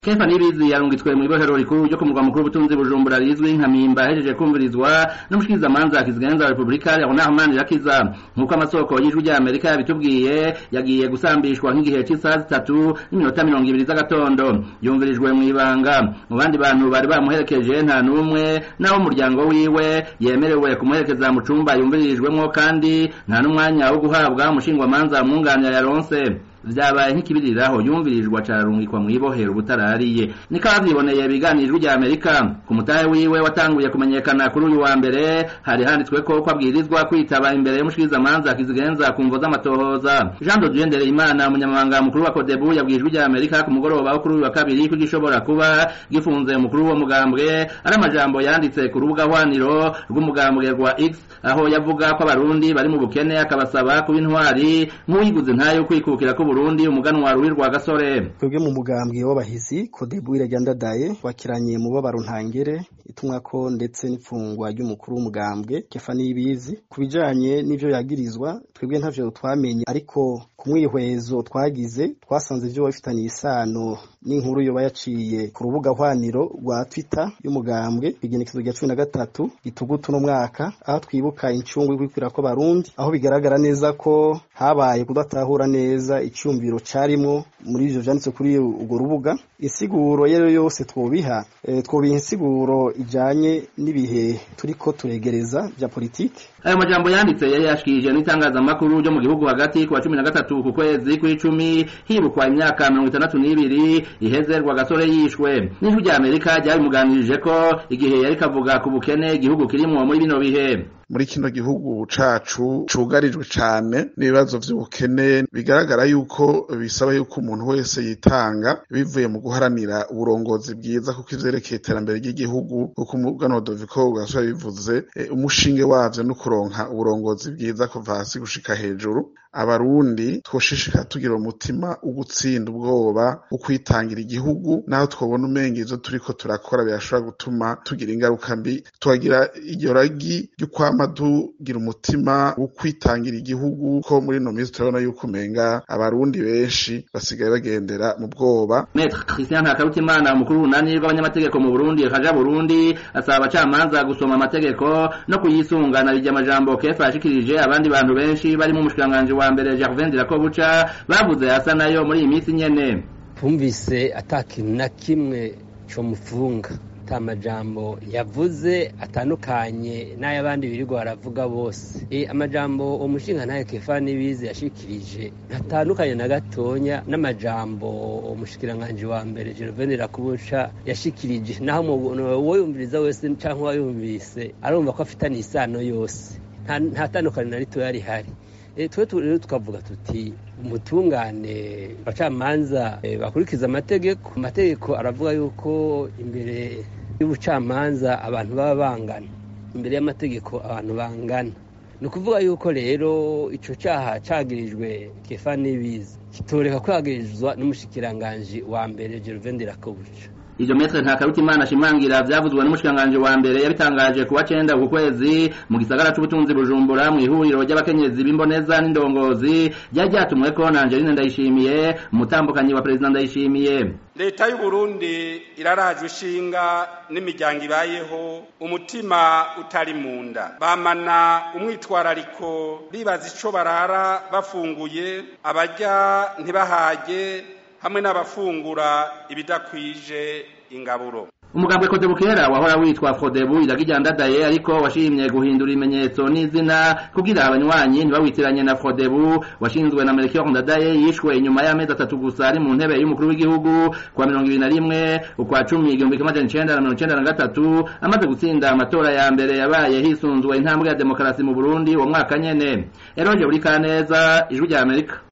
Kefa Nibizi yarungitswe mu ibohero rikuru ryo ku murwa mukuru w'ubutunzi Bujumbura rizwi nka Mpimba ahejeje kumvirizwa n'umushikirizamanza Kizigenza wa Republika Leonard Manirakiza nk'uko amasoko y'ijwi rya Amerika yabitubwiye yagiye gusambishwa nk'igihe c'isaha zitatu n'iminota mirongo ibiri z'agatondo yumvirijwe mu ibanga mu bandi bantu bari bamuherekeje nta n'umwe naho umuryango wiwe yemerewe kumuherekeza mu cumba yumvirijwemwo kandi nta n'umwanya wo guhabwa umushingwamanza mwunganira yaronse vyabaye nk'ikibiriraho yumvirijwe cararungikwa mw'ibohero butarariye niko avyiboneye biganijwe rya Amerika ku mutahe wiwe watanguye kumenyekana kuri uyu wa mbere hari handitsweko ko abwirizwa kwitaba imbere y'umushikirizamanza Kizigenza ku mvo z'amatohoza Jean de Dieu Ndereyimana umunyamabanga mukuru wa Codebu yabwijwe rya Amerika ku mugoroba wo kuri uyu wa kabiri ko gishobora kuba gifunze umukuru wo mugambwe ari amajambo yanditse ku rubuga hwaniro rw'umugambwe rwa X aho yavuga ko abarundi bari mu bukene akabasaba kuba intwari nk'uwiguze ntayo kwikukira ko Burundi umuganwa ruwi rwa gasore twebwe mu mugambwe w'abahizi Codebu irajyandadaye wakiranye mubabaro ntangere itumwako ndetse n'ifungwa ry'umukuru w'umugambwe Kefa Nibizi ku bijanye n'ivyo yagirizwa twebwe ntavyo twamenye ariko ku mwihwezo twagize twasanze ivyo bifitaniye isano n'inkuru yoba yaciye ku rubuga hwaniro rwa Twitter y'umugambwe igenekezo rya cumi na gatatu gitugutu n'umwaka aho twibuka incungu y'ukwikira ko barundi aho bigaragara neza ko habaye kudatahura neza icyumviro carimwo muri ivyo vyanditse kuri urwo rubuga insiguro yero yose twobiha e, twobiha insiguro ijanye n'ibihe turiko turegereza vya politike ayo majambo yanditse yari yashikirije n'itangazamakuru ryo mu gihugu hagati ku wa cumi na gatatu ku kwezi kw'icumi hibukwa imyaka mirongo itandatu n'ibiri iheze rwagasore yishwe n'ijwi rya amerika ryabimuganirije ko igihe yari kavuga ku bukene igihugu kirimwo muri bino bihe muri kino gihugu cacu cugarijwe cane n'ibibazo vy'ubukene bigaragara yuko bisaba yuko umuntu wese yitanga bivuye mu guharanira uburongozi bwiza kuko ivyerekeye iterambere ry'igihugu kuko umugano Doviko gasore bivuze e, umushinge wavyo no kuronka uburongozi bwiza kuva hasi gushika hejuru abarundi twoshishikara tugira umutima ugutsinda ubwoba ukwitangira igihugu naho twobona umenga ivyo turiko turakora birashobora gutuma tugira ingaruka mbi tukagira iryo ragi ry'ukwama tugira umutima wo kwitangira igihugu ko muri ino minsi turabona yuko umenga abarundi benshi basigaye bagendera mu bwoba Maître Christian Ntakarutimana umukuru w'unani rw'abanyamategeko mu Burundi kaja Burundi asaba abacamanza gusoma amategeko no kuyisungana rijya amajambo kefa yashikirije abandi bantu benshi barimo umushikiranganji wa mbere Gervais Ndirakobuca bavuze asa nayo muri iyi minsi nyene twumvise ata kintu na kimwe co mufunga ata majambo yavuze atandukanye n'ay'abandi birirwa baravuga bose e, amajambo umushinga ntayo kefa nibizi yashikirije ntatandukanye na gatonya n'amajambo umushikiranganji wa mbere Gervais Ndirakobuca yashikirije naho uwo yumviriza wese canke uwayumvise arumva ko afitanye isano yose nta tandukanye na ritoya rihari twe rero tukavuga tuti umutungane abacamanza bakurikiza amategeko amategeko aravuga yuko imbere y'ubucamanza abantu baba bangana imbere y'amategeko abantu bangana ni ukuvuga yuko rero icyo cyaha cyagirijwe kefa n'ibizi kitoreka kwagirizwa n'umushikiranganji wa mbere Gervais Ndirakobuca ivyo metre ntakarutimana ashimangira vyavuzwe n'umushikiranganji wa mbere yabitangaje kuwa cenda ku kwezi mu gisagara c'ubutunzi bujumbura mw'ihuriro ry'abakenyezi b'imboneza n'indongozi ryari ryatumweko na angeline ndayishimiye umutambukanyi wa perezida ndayishimiye leta y'uburundi irarajwe ishinga n'imiryango ibayeho umutima utari mu nda bamana umwitwarariko bibaza ico barara bafunguye abarya ntibahage hamwe n'abafungura ibidakwije ingaburo umugambwe Kodebukera wahora witwa Fodebu iragijyandadaye ariko washimye guhindura ibimenyetso n'izina kugira abanywanyi ntibawitiranye na Fodebu washinzwe na Melchior Ndadaye yishwe inyuma y'amezi atatu gusa ari mu ntebe y'umukuru w'igihugu kwa mirongo ibiri na rimwe ukwa cumi igihumbi kimwe amajana icenda na mirongo icenda na gatatu amaze gutsinda amatora ya mbere yabaye hisunzwe intambwe ya demokarasi mu Burundi uwo mwaka nyene Eroje Burikaneza ijwi rya Amerika